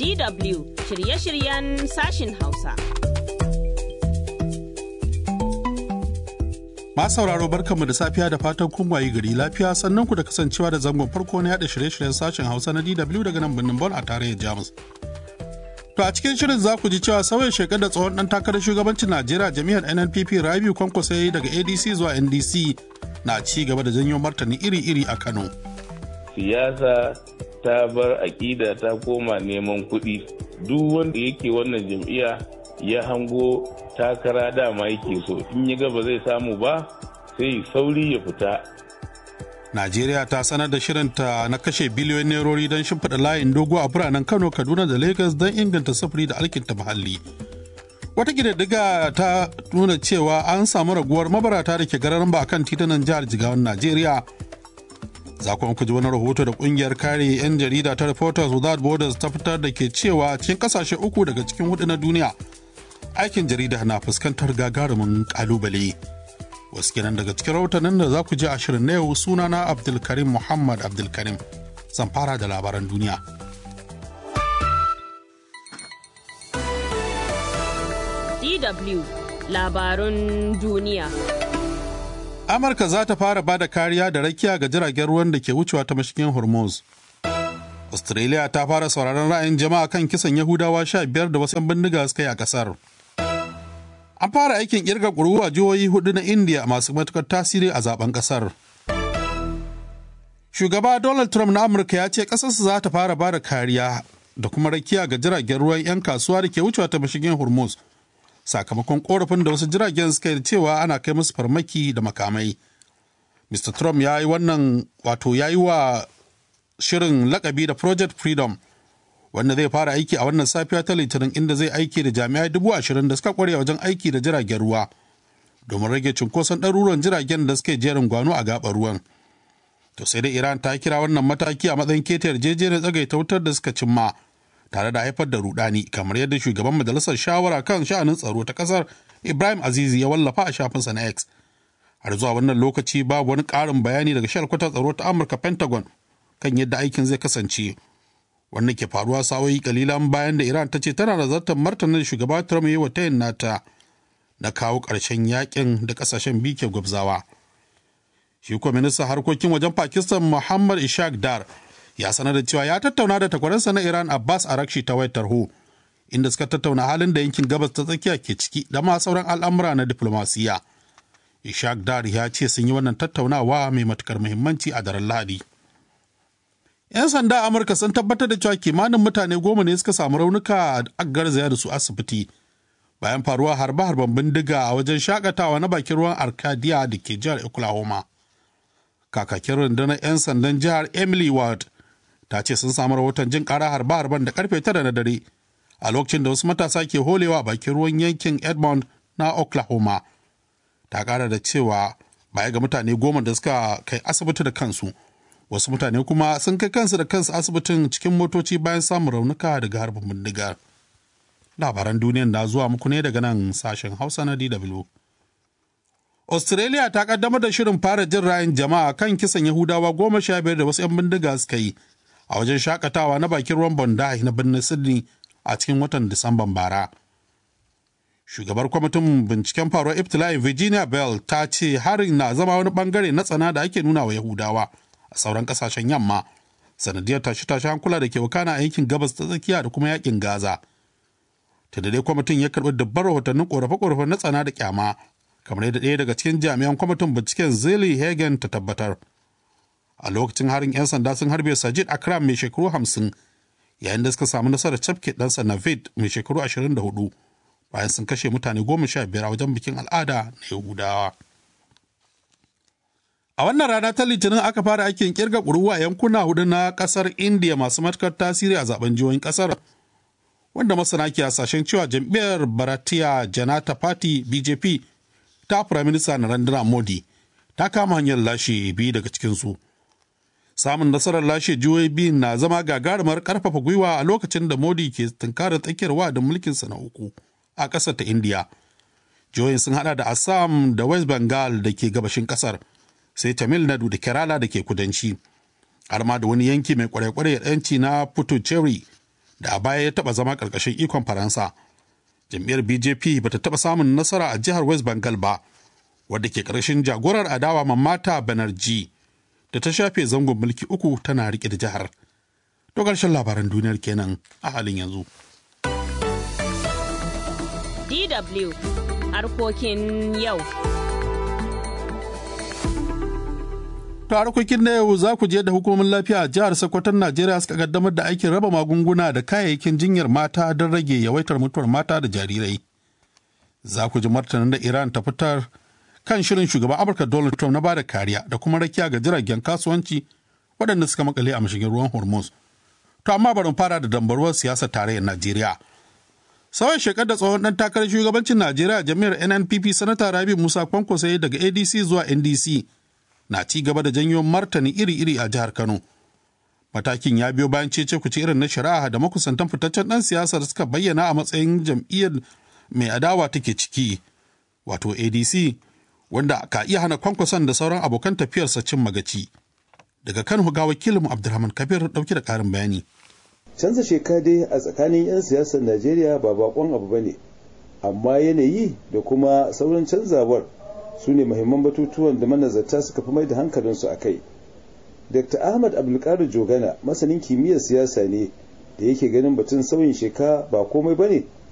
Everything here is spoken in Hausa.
DW shirye-shiryen sashin Hausa. Ma sauraro barkanmu da safiya da fatan kun wayi gari lafiya sannan ku da kasancewa da zangon farko na yada shirye-shiryen sashen Hausa na DW daga nan birnin Bon a tarayyar Jamus. To a cikin shirin za ku ji cewa sauyin shekar da tsohon dan takarar shugabancin Najeriya jami'ar NNPP Rabiu Kwankwaso ya yi daga ADC zuwa NDC na ci gaba da janyo martani iri-iri a Kano. Siyasa ta bar aƙida ta koma neman kuɗi. Duk wanda yake wannan jam'iyya ya hango takara dama yake so in ya ga ba zai samu ba sai sauri ya fita Najeriya ta sanar da shirinta na kashe biliyoyin nerori don shimfiɗa layin dogo a biranen Kano, Kaduna da Lagos don inganta sufuri da alkinta muhalli. Wata ƙididdiga ta nuna cewa an samu raguwar mabarata da ke gararan ba kan titunan jihar Jigawan Najeriya. Za ku ji wani rahoto da ƙungiyar kare 'yan jarida ta Reporters Without Borders ta fitar da ke cewa cikin ƙasashe uku daga cikin hudu na duniya aikin jarida na fuskantar gagarumin ƙalubale. wasu kenan daga cikin rahotannin da za ku ji a shirin na yau sunana abdulkarim muhammad abdulkarim zan fara da labaran duniya DW labarun duniya. amurka za ta fara ba da kariya da rakiya ga jiragen ruwan da ke wucewa ta mashigin hormuz australia ta fara sauraron ra'ayin jama'a kan kisan yahudawa sha biyar da wasu 'yan bindiga suka yi a kasar An fara aikin kirga ƙuri'u a jihohi hudu na India masu matukar tasiri a zaben ƙasar. Shugaba Donald Trump na Amurka ya ce ƙasarsa za ta fara bada kariya da kuma rakiya ga jiragen ruwan 'yan kasuwa da ke wucewa ta mashigin Hormuz. Sakamakon korafin da wasu jiragen suka yi cewa ana kai musu farmaki da makamai. Mr. Trump ya yi wannan wato ya yi wa shirin lakabi da Project Freedom wanda zai fara aiki a wannan safiya ta litinin inda zai aiki da jami'ai dubu ashirin da suka kware wajen aiki da jiragen ruwa domin rage cunkoson ɗaruruwan jiragen da suke jerin gwano a gaɓar ruwan to sai dai iran ta kira wannan mataki a matsayin keta yarjejeniyar tsagaita wutar da suka cimma tare da haifar da rudani kamar yadda shugaban majalisar shawara kan sha'anin tsaro ta kasar ibrahim azizi ya wallafa a shafinsa na x har zuwa wannan lokaci babu wani ƙarin bayani daga shalkwatar tsaro ta amurka pentagon kan yadda aikin zai kasance wannan ke faruwa sa'o'i kalilan bayan da iran ta ce tana nazartar martanin shugaba trump yi wa tayin nata na kawo ƙarshen yakin da ƙasashen biyu ke gwabzawa shi kuwa ministan harkokin wajen pakistan muhammad ishaq dar ya sanar da cewa ya tattauna da takwaransa na iran abbas arakshi ta wayar tarho inda suka tattauna halin da yankin gabas ta tsakiya ke ciki da ma sauran al'amura na diplomasiya ishaq dar ya ce sun yi wannan tattaunawa mai matukar muhimmanci a daren lahadi 'yan sanda amurka sun tabbatar da cewa kimanin mutane goma ne suka samu raunuka a garzaya da su asibiti bayan faruwa harbe-harben bindiga a wajen shakatawa na bakin ruwan arcadia da ke jihar oklahoma kakakin rundunar 'yan sandan jihar emily ward ta ce sun samu rahoton jin kara harbe-harben da karfe tara na dare a lokacin da wasu matasa ke holewa a bakin ruwan yankin edmond na oklahoma ta kara da cewa baya ga mutane goma da suka kai asibiti da kansu wasu mutane kuma sun kai kansu da kansu asibitin cikin motoci bayan samun raunuka daga harbin bindigar labaran duniyan na zuwa muku ne daga nan sashen hausa na dw australia ta kaddamar da shirin fara jin ra'ayin jama'a kan kisan yahudawa goma sha biyar da wasu 'yan bindiga suka yi a wajen shakatawa na bakin ruwan bondi na birnin sydney a cikin watan disamban bara shugabar kwamitin binciken faruwar iftila'in virginia bell ta ce harin na zama wani bangare na tsana da ake nuna wa yahudawa a sauran kasashen yamma sanadiyar tashe-tashe hankula da ke wakana a yankin gabas ta tsakiya da kuma yakin gaza ta dai kwamitin ya karbi dubban rahotannin korafe-korafe na tsana da kyama kamar yadda ɗaya daga cikin jami'an kwamitin binciken zili hagen ta tabbatar a lokacin harin 'yan sanda sun harbe sajid akram mai shekaru hamsin yayin da suka samu nasarar cafke ɗansa navid mai shekaru ashirin da hudu bayan sun kashe mutane goma sha biyar a wajen bikin al'ada na yahudawa A wannan rana ta Litinin aka fara aikin kirga ƙuruwa a yankuna hudu na ƙasar Indiya masu matukar tasiri a zaben jihohin ƙasar. Wanda masana ke hasashen cewa jam'iyyar Bharatiya Janata Party BJP ta Firaminista Narendra Modi ta kama hanyar lashe biyu daga cikinsu. Samun nasarar lashe jihohi biyu na zama gagarumar ƙarfafa gwiwa a lokacin da Modi ke tunkarar tsakiyar wa'adin mulkinsa na uku a ƙasar ta Indiya. Jihohin sun hada da Assam da West Bengal da ke gabashin ƙasar. sai Tamil Nadu da Kerala da ke kudanci, har ma da wani yanki mai kwarai-kwarai yanci na Puducherry da a baya ya taɓa zama ƙarƙashin ikon faransa jam'iyyar bjp ba ta taɓa samun nasara a jihar west bengal ba wadda ke ƙarshen jagorar adawa mamata banerjee da ta shafe zangon mulki uku tana riƙe da jihar to ƙarshen labaran duniyar kenan a halin yanzu DW harkokin yau. To harkokin na yau za ku je da hukumomin lafiya a jihar Sokoton Najeriya suka kaddamar da aikin raba magunguna da kayayyakin jinyar mata don rage yawaitar mutuwar mata da jarirai. Za ku ji martanin da Iran ta fitar kan shirin shugaban Amurka Donald Trump na bada kariya da kuma rakiya ga jiragen kasuwanci waɗanda suka makale a mashigin ruwan Hormuz. To amma bari fara da dambaruwar siyasar tarayyar Najeriya. Sauyin shekar da tsohon ɗan takarar shugabancin Najeriya jami'ar NNPP Sanata Rabi Musa Kwankwaso daga ADC zuwa NDC na ci gaba da janyo martani iri-iri a jihar Kano. Matakin ya biyo bayan cece kuce irin na shari'a da makusantan fitaccen ɗan siyasar suka bayyana a matsayin jam'iyyar mai adawa take ciki, wato ADC, wanda ka iya hana kwankwason da sauran abokan tafiyarsa cin magaci. Daga Kano ga wakilinmu Abdulrahman Kabir ɗauke da ƙarin bayani. canza sheka dai a tsakanin 'yan siyasar najeriya ba bakon abu ba ne amma yanayi da kuma sauran canzawar su ne mahimman batutuwan da manazarta suka fi mai da hankalinsu a kai dr ahmad abdulkadir jogana masanin kimiyyar siyasa ne da yake ganin batun sauyin sheka ba komai ba ne